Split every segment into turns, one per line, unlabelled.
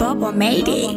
Bubba made it.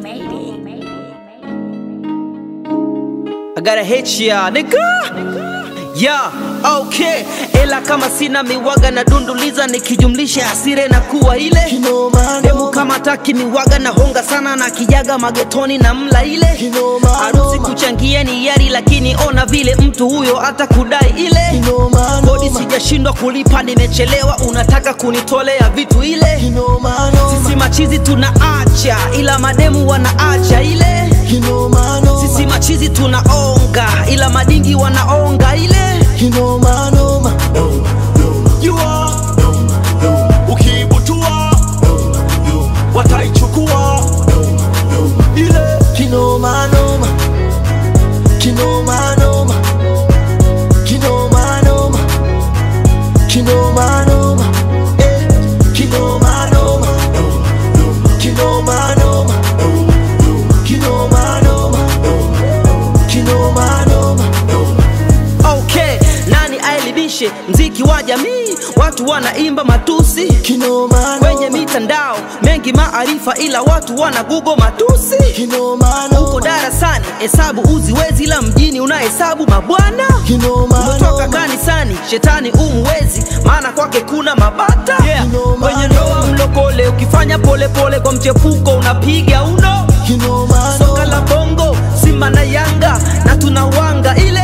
I gotta hit ya nigga yeah, okay ela kama sina miwaga na dunduliza nikijumlisha hasire na kuwa ile
Kinoma,
demu
noma.
kama taki miwaga na honga sana na kijaga magetoni na mla ile
Kinoma,
harusi
noma.
kuchangia ni yari lakini ona vile mtu huyo hata kudai ile
Kinoma,
kodi
noma.
sijashindwa kulipa nimechelewa unataka kunitolea vitu ile
Kinoma, noma.
sisi machizi tunaacha ila mademu wanaacha ile
Kinoma, noma.
sisi machizi tunaonga ila madingi wanaonga ile
Kinoma, noma.
jua ukiibutua wataichukua ile
Kinoma, noma. Kinoma, noma. Kinoma, noma. Kinoma, noma. Eh. Kinoma, noma. Kinoma, noma. Kinoma, noma. Kinoma, noma.
okay nani aelimishe mziki wa jamii watu wanaimba matusi
Kinoma,
kwenye
noma.
mitandao mengi maarifa ila watu wana gugo matusi
Kinoma,
uko
noma.
darasani hesabu uziwezi ila mjini unahesabu mabwana
Kinoma,
umetoka
noma.
kanisani shetani umwezi maana kwake kuna mabata yeah.
Kinoma,
kwenye ndoa mlokole ukifanya polepole pole kwa mchepuko unapiga uno
Kinoma,
soka
noma.
la bongo simba na yanga na tunawanga ile